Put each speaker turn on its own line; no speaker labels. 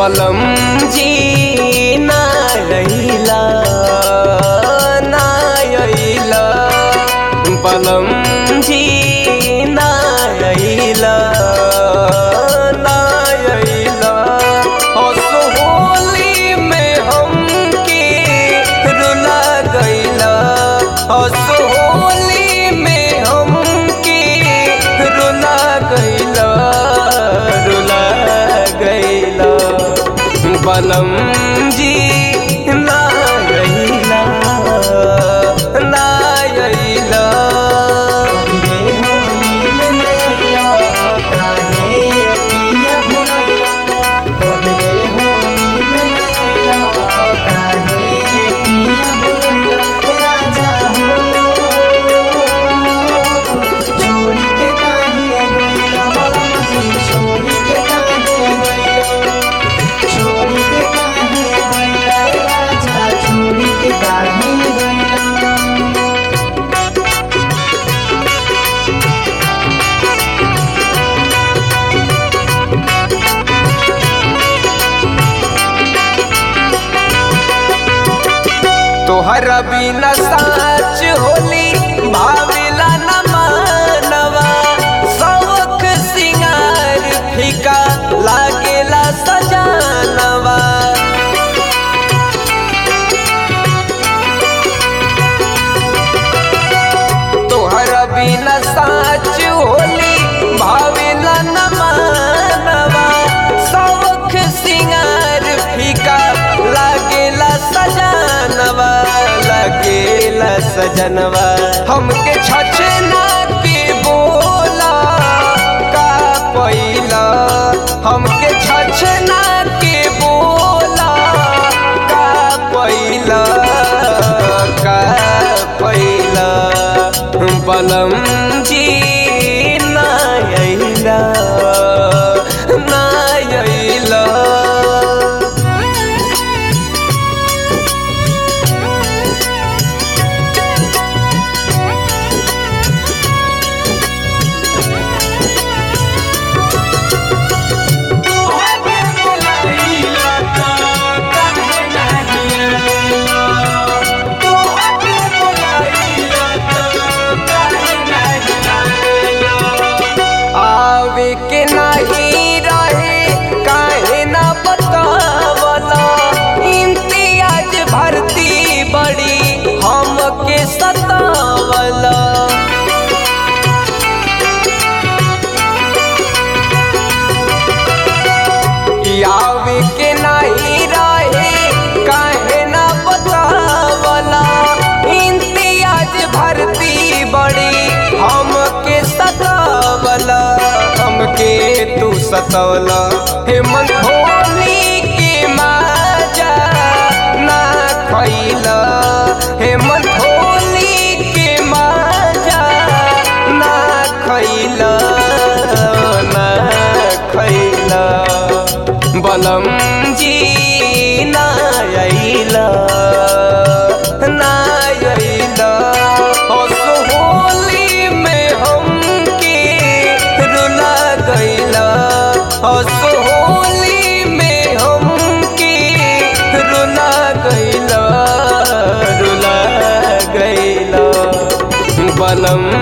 बलम जी ना अइला ना अइला बलम जी ना अइला ना अइला हंस होली में हमके रुला गइला हंस होली में हमके रुला गइला रुला गइला बलम जी ना गइला ना गइला तोहरा बिना साच होली भाविला न मानवा शौक सिंगार फीका लागेला सजानवा तोहरा बिना साच होली भाविला न मानवा शौक सिंगार फीका लागेला सजानवा लागेला सजनवा हमके छछना के बोला का पैला हमके छछना के बोला का पैला का पैला बलम जी ना अइला ना अइला आवे के नहीं रहे काहे ना बतावला इम्तियाज भर्ती बड़ी हमके सतावला आवे के नहीं रहे काहे ना बतावला इम्तियाज भर्ती बड़ी हमके सतावला हमके तू सतावला हे मन होली के माजा ना खैला हे मन होली के माजा ना खैला ना खैला बलम जी ना अइला ना अइला हंस होली में हमके रुला गइला हंस होली में हमके रुला गइला रुला गइला बलम